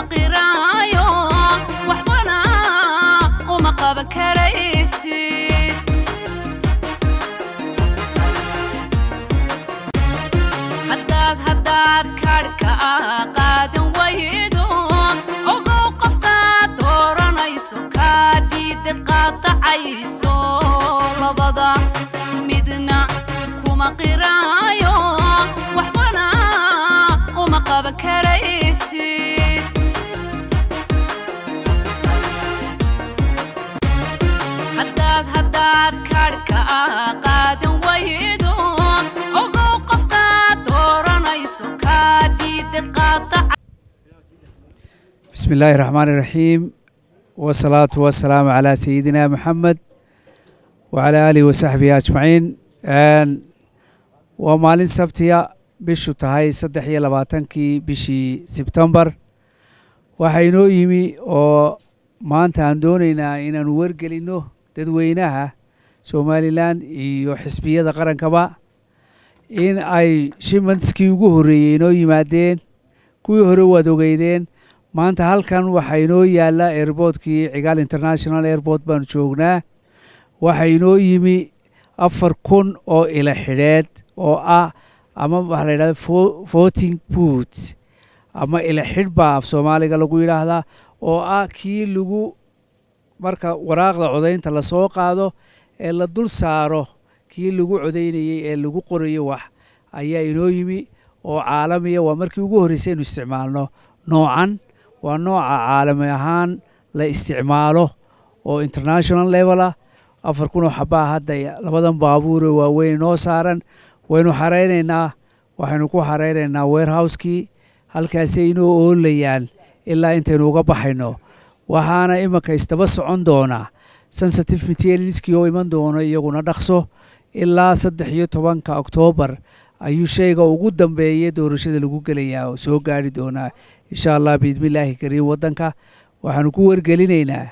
qiraayo waxbana uma qaban karaysid haddaad haddaad kaadhka qaadan waydo ogow qofkaad dooranayso kaa diidad qaadacayso labada midna kuma qiraayo waxbana uma qaban karaysid haddaad haddaad kaadhka qaadan waydo ogow qofkaad dooranayso kaa diidad qaadaca بسم الله الرحمن الرحيم والصلاة والسلام على سيدنا محمد وعلى آله وصحبه أجمعين آن ومالين سبتيا بشو تهاي صدح لباتنكي بشي سبتمبر waxaynoo yimi oo maanta aan doonaynaa inaanu wargelinno dadweynaha somalilan iyo xisbiyada qarankaba in ay shimanskii ugu horreeyey inoo yimaadeen kuwii hore waad ogeydeen maanta halkan waxaa inoo yaalla airboortkii cigaal international airport baanu joognaa waxaa inoo yimi afar kun oo ila xidheed oo ah ama waxaa la yidhahda voting boot ama ila xidh baa af soomaaliga lagu yidhaahdaa oo ah kii lagu marka waraaqda codaynta lasoo qaado ee la dul saaro kii lagu codaynayey ee lagu qorayo wax ayaa inoo yimi oo caalamiya waa markii ugu horreysay inu isticmaalno noocan waa nooca caalami ahaan la isticmaalo oo international level ah afar kun oo xabaa hadda labadan baabuure waaweyn noo saaran waynu xaraynaynaa waxaynu ku xaraynaynaa warehouse-kii halkaasay inoo oolayaan ilaa intaynu uga baxayno waxaana iminka isdaba socon doonaa sensitive materialskii oo iman doono iyaguna dhaqso ilaa saddex iyo tobanka oktoobar ayuu shayga ugu dambeeya doorashada lagu gelayaa oo soo gaari doonaa insha allah biidmillaahi kariim waddanka waxaanu ku wargelinaynaa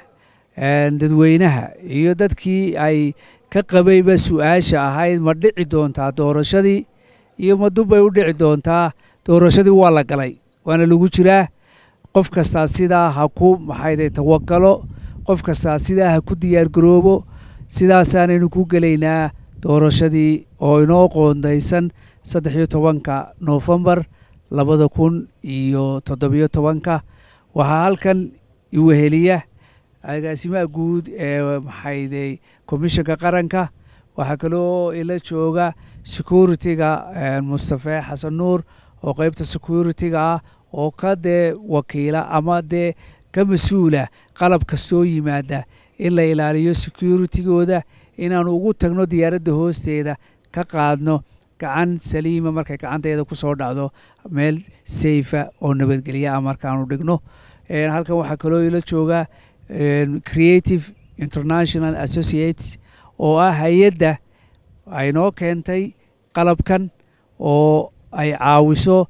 dadweynaha iyo dadkii ay ka qabayba su-aasha ahayd ma dhici doontaa doorashadii iyo ma dubbay u dhici doontaa doorashadii waa la galay waana lagu jiraa qof kastaa sidaa ha ku maxayday tawakalo qof kastaa sidaa ha ku diyaargaroobo sidaasaanaynu ku gelaynaa doorashadii oo inoo qoondaysan saddex iyo tobanka noofembar labada kun iyo toddobiyo tobanka waxaa halkan iweheliya agaasimaha guud ee maxayday komishanka qaranka waxaa kaloo ila jooga security-ga mustafe xasan nuur oo qeybta security-ga ah oo ka dee wakiila ama dee ka mas-uula qalab kastoo yimaada in la ilaaliyo security-gooda inaanu ugu tagno diyaaradda hoosteeda ka qaadno gacan saliima markay gacanteeda ku soo dhacdo meel sayfa oo nabadgelya ah markaanu dhigno halkan waxaa kaloo ila jooga creative international associates oo ah hay-adda aynoo keentay qalabkan oo ay caawiso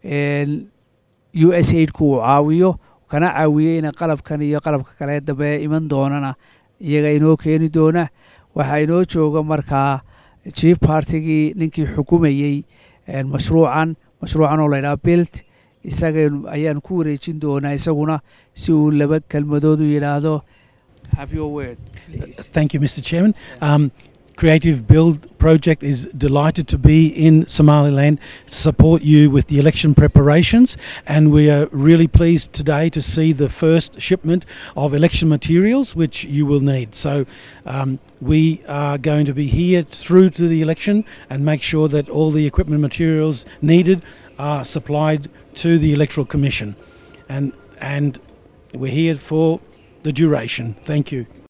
u s aidku uu caawiyo kana caawiyo ina qalabkan iyo qalabka kale dambe iman doonana iyaga inoo keeni doona waxaa inoo jooga markaa chief partigii ninkii xukumayey mashruucan mashruucan oo laydhaha bilt isaga ayaan ku wareejin doonaa isaguna si uu laba kelmadood u yidhaahdo have your word Thank you, Mr. Chairman. Um, Creative Build Project is delighted to be in Somaliland to support you with the election preparations, and we are really pleased today to see the first shipment of election materials which you will need. So, um, we are going to be here through to the election and make sure that all the equipment materials needed are supplied to the Electoral Commission, and and we're here for the duration. Thank you.